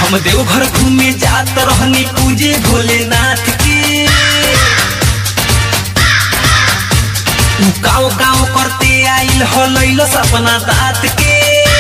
हम देवघर घूमे जात रहनी पूजे भोलेनाथ के उ काव काव करते आइल हो लैलो सपना दात के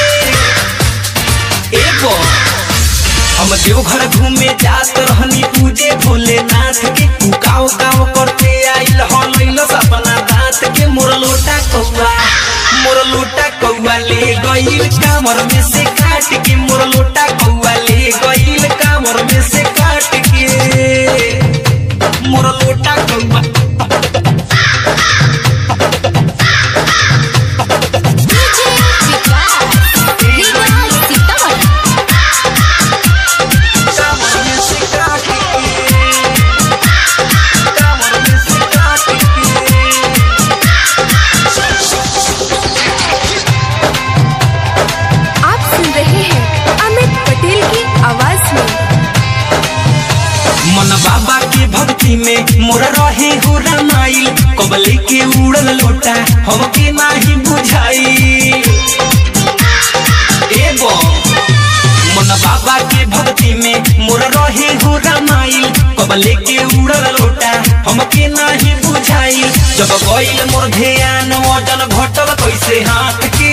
एगो हम देवघर घूमे जात रहनी पूजे भोलेनाथ के उ काव काव करते आइल हो लैलो सपना दात के मोर लोटा कौआ मोर लोटा कौआ ले गइल कामर में से काट के मोर लोटा कौआ ले गइल कामर में से काट के मोर लोटा कौआ डीजे विकास रीगा सीतामढ़ी कामर में से काट के कामर में से काट के आप सुन रहे हैं अमित पटेल की आवाज में मन बाबा के भक्ति में मोर रहे हो रामाइल कबले के उड़ल लोटा हमके नाही बुझाई एगो मन बाबा के भक्ति में मोर रहे हो रामाइल कबले के उड़ल लोटा हमके नाही बुझाई जब गइल मोर ध्यान वजन घटल कैसे हाथ के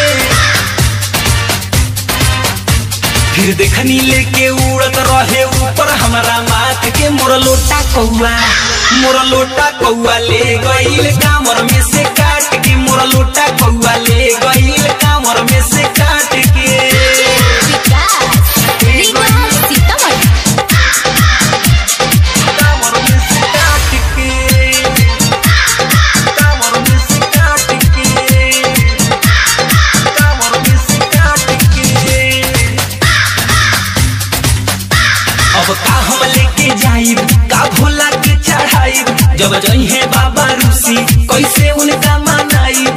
फिर देखनी लेके उड़त रहे ऊपर हमारा माथ के मोर लोटा कौआ मोर लोटा कौआ ले गइल कामर में से काट के मोर लोटा कौआ ले गइल कामर में से काट के विकास रीगा सीतामढ़ी कामर में से काट के कामर में से काट के कामर में से काट के अब का हम लेके जाइब का भोला के चढ़ाइब जब जइहे बाबा रूसी कैसे उनका मनाइब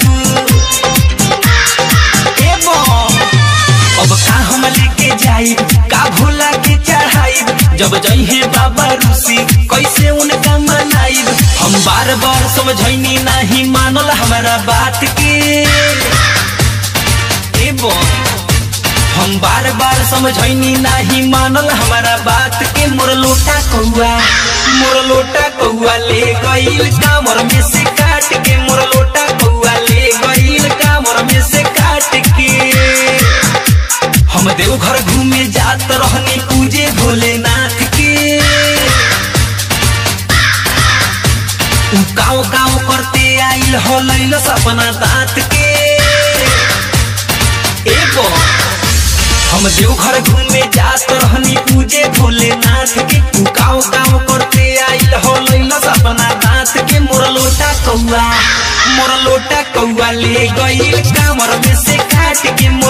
एबो अब का हम लेके जाइब का भोला के चढ़ाइब जब जइहे बाबा रूसी कैसे उनका मनाइब हम बार बार समझैनी नहीं मानल हमारा बात के एबो हम बार बार समझैनी नाही मानल हमारा बात के मोर लोटा कौआ मोर लोटा कौआ ले गइल कामर में से काट के मोर लोटा कौआ ले गइल कामर में से काट के हम देवघर घूमे जात रहनी पूजे भोलेनाथ के उ काव काव करते आइल हो लैल सपना दांत के एगो हम देवघर घूमे जात रहनी पूजे भोलेनाथ के तू काव काव करते आइल हो लैला सपना दांत के मोर लोटा कौआ मोर लोटा कौआ ले गइल कामर में से काट के